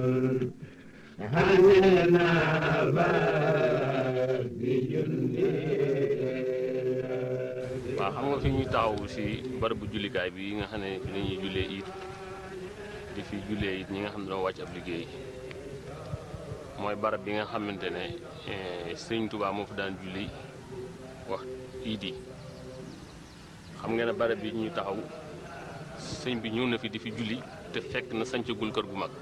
waaw xam nga fi ñuy taxaw si barabu jullikaay bi nga xam ne fi la ñuy jullee it di fi jullee it ñi nga xam ne doo wàcc ab liggéey mooy barab bi nga xamante ne sëñ Tuubaa moo fa daan julli wax iid yi xam nga ne barab bi ñuy taxaw sëñ bi ñëw na fi di fi julli te fekk na sancagul kër gu mag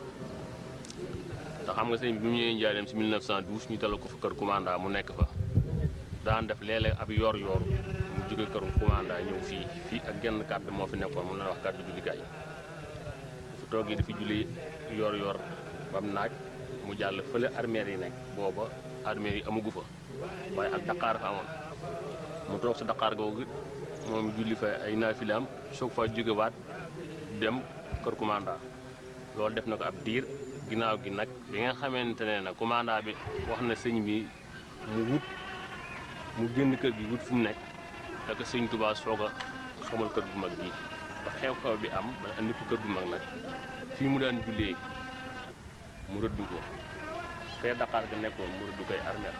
te xam nga sëñ bi bi mu ñëwee njaareem si 1912 ñu dalal ko fa kër commanda mu nekk fa daan def léeg-léeg ab yor-yor mu jóge kër commanda ñëw fii fii ak genn kàddu moo fi nekkoon mu la wax kàddu jullikaay fu toogee di fi julli yor-yor bam naaj mu jàll fële armeer yi nekk booba armeer yi amagu fa waaye ak daqaar fa amoon mu toog sa daqaar googu moom julli fa ay naafilaam soog fa jógewaat dem kër commanda loolu def na ko ab diir ginnaaw gi nag bi nga xamante ne nag commanda bi wax na sëñ bi mu wut mu génn kër gi wut fu mu nekk ak sëñ Tuubaa soog a xamal kër gu mag bii ba xew-xew bi am ba andi ko kër gu mag nag fii mu daan jullee mu rëdd ko fee Dakar ga nekkoon mu rëdd koy armeel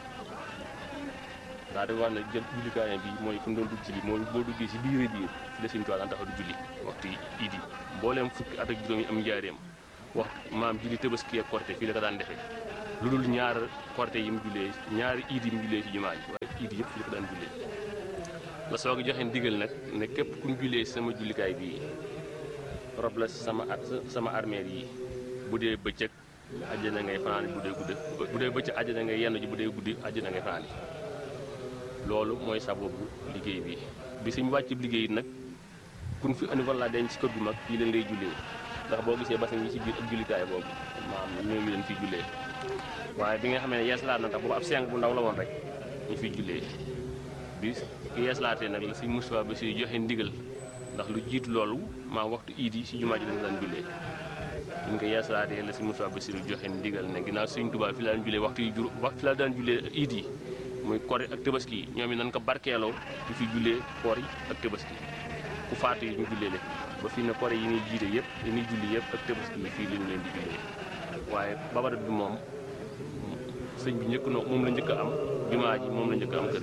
daa di wax ne jël jullikaayam bi mooy fu mu doon dugg ci bi mooy boo duggee si biir biir fi la sëñ Tuubaa daan taxaw di julli waxtu iid yi mbooleem fukki at ak juróom yi am njaareem wax maam julli Tabaski ak Korité fii la ko daan defee lu dul ñaar Korité yi mu jullee ñaari iid yi mu jullee ci jumaa ji waaye iid yëpp fii la ko daan jullee la soog a joxe ndigal nag ne képp ku ñu jullee sama jullikaay bii rob la sama sama armeel yi bu dee bëccëg àjjana ngay fanaan bu dee gudde bu dee bëccëg àjjana ngay yenn ji bu dee guddi àjjana ngay fanaan loolu mooy sababu liggéey bi bi suñu wàcc liggéey nag kun fi andi walla denc ci kër gu mag fii leen ngay jullee ndax boo gisee basin yi ci biir ak jullikaay boobu maam ñoo ngi leen fiy jullee waaye bi nga xam ne yeeslaat na tax boobu ab seng bu ndaw la woon rek ñu fiy jullee bi ki yeeslaatee nag la si Moustapha ba si joxe ndigal ndax lu jiitu loolu maa waxtu iid yi si jumaa ji lañ daan jullee ñu ngi ko yeeslaatee la si Moustapha ba si joxe ndigal ne ginnaaw Sëñ Tuubaa fi la daan jullee waxtu yi jur fi la daan jullee iid yi muy kori ak tabaski yi ñoom it nañ ko barkeeloo di fi jullee koor yi ak tabaski ku faatu yi ñu jullee leen ba fii ne kori yi ñuy jiite yëpp yi ñuy julli yëpp ak tabaski yi fii lañu leen di jullee waaye babarat bi moom sëñ bi njëkk na moom la njëkk a am jumaa ji moom la njëkk a am kër